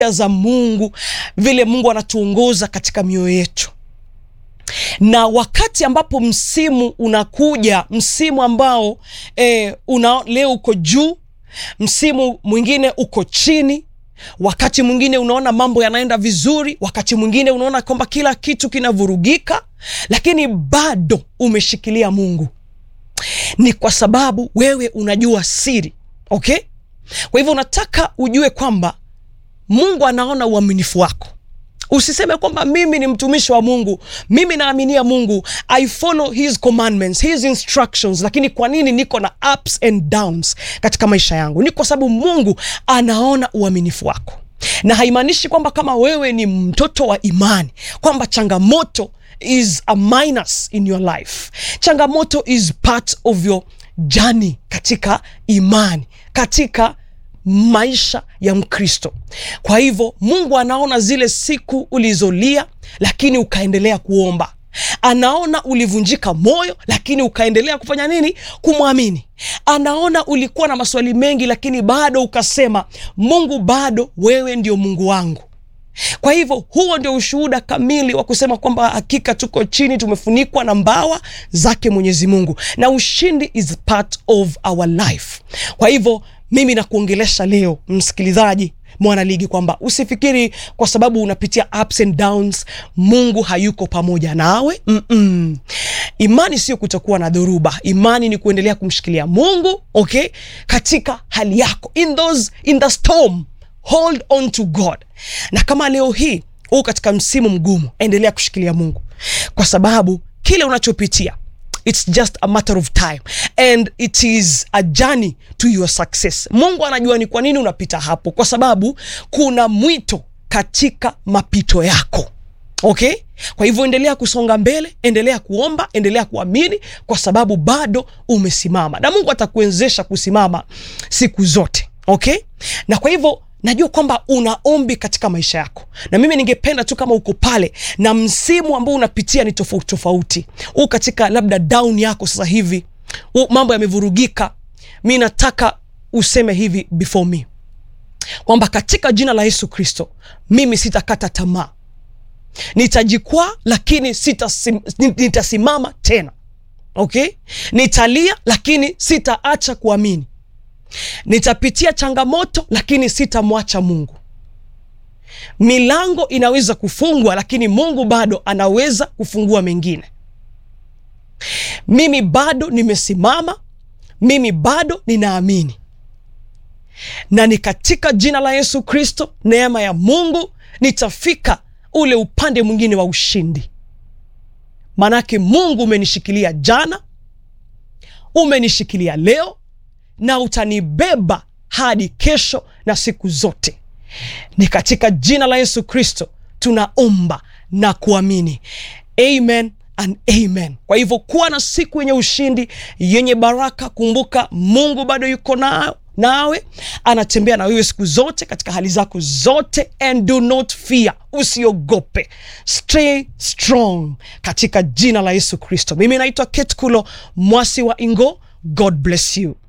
za Mungu, vile Mungu anatuongoza katika mioyo yetu na wakati ambapo msimu unakuja, msimu ambao eh, una, leo uko juu, msimu mwingine uko chini, wakati mwingine unaona mambo yanaenda vizuri, wakati mwingine unaona kwamba kila kitu kinavurugika, lakini bado umeshikilia Mungu, ni kwa sababu wewe unajua siri. Okay, kwa hivyo unataka ujue kwamba Mungu anaona uaminifu wako. Usiseme kwamba mimi ni mtumishi wa Mungu, mimi naaminia Mungu, I follow his commandments, his instructions, lakini kwa nini niko na ups and downs katika maisha yangu? Ni kwa sababu Mungu anaona uaminifu wako, na haimaanishi kwamba kama wewe ni mtoto wa imani kwamba changamoto is a minus in your life. Changamoto is part of your journey katika imani, katika maisha ya Mkristo. Kwa hivyo Mungu anaona zile siku ulizolia, lakini ukaendelea kuomba. Anaona ulivunjika moyo, lakini ukaendelea kufanya nini? Kumwamini. Anaona ulikuwa na maswali mengi, lakini bado ukasema, Mungu, bado wewe ndio Mungu wangu. Kwa hivyo huo ndio ushuhuda kamili wa kusema kwamba hakika tuko chini, tumefunikwa na mbawa zake Mwenyezi Mungu, na ushindi is part of our life. Kwa hivyo mimi nakuongelesha leo msikilizaji mwanaligi kwamba usifikiri kwa sababu unapitia ups and downs Mungu hayuko pamoja nawe. mm -mm. Imani sio kutokuwa na dhoruba. Imani ni kuendelea kumshikilia Mungu, okay, katika hali yako, in those, in the storm hold on to God. Na kama leo hii huu katika msimu mgumu, endelea kushikilia Mungu kwa sababu kile unachopitia It's just a matter of time and it is a journey to your success. Mungu anajua ni kwa nini unapita hapo, kwa sababu kuna mwito katika mapito yako. Okay, kwa hivyo endelea kusonga mbele, endelea kuomba, endelea kuamini, kwa sababu bado umesimama na Mungu atakuwezesha kusimama siku zote. Okay, na kwa hivyo najua kwamba una ombi katika maisha yako, na mimi ningependa tu kama uko pale na msimu ambao unapitia ni tofauti tofauti, u katika labda down yako sasa hivi, u mambo yamevurugika, mi nataka useme hivi before me kwamba katika jina la Yesu Kristo mimi sitakata tamaa, nitajikwaa lakini sitasim, nitasimama tena. Okay, nitalia lakini sitaacha kuamini nitapitia changamoto lakini sitamwacha Mungu. Milango inaweza kufungwa, lakini Mungu bado anaweza kufungua mengine. Mimi bado nimesimama, mimi bado ninaamini, na ni katika jina la Yesu Kristo, neema ya Mungu, nitafika ule upande mwingine wa ushindi. Manake Mungu umenishikilia jana, umenishikilia leo na utanibeba hadi kesho na siku zote. Ni katika jina la Yesu Kristo tunaomba na kuamini, amen and amen. Kwa hivyo kuwa na siku yenye ushindi, yenye baraka. Kumbuka Mungu bado yuko na nawe, anatembea na wewe siku zote katika hali zako zote, and do not fear, usiogope, stay strong katika jina la Yesu Kristo. Mimi naitwa Kate Kulo Mwasi wa Ingo. God bless you.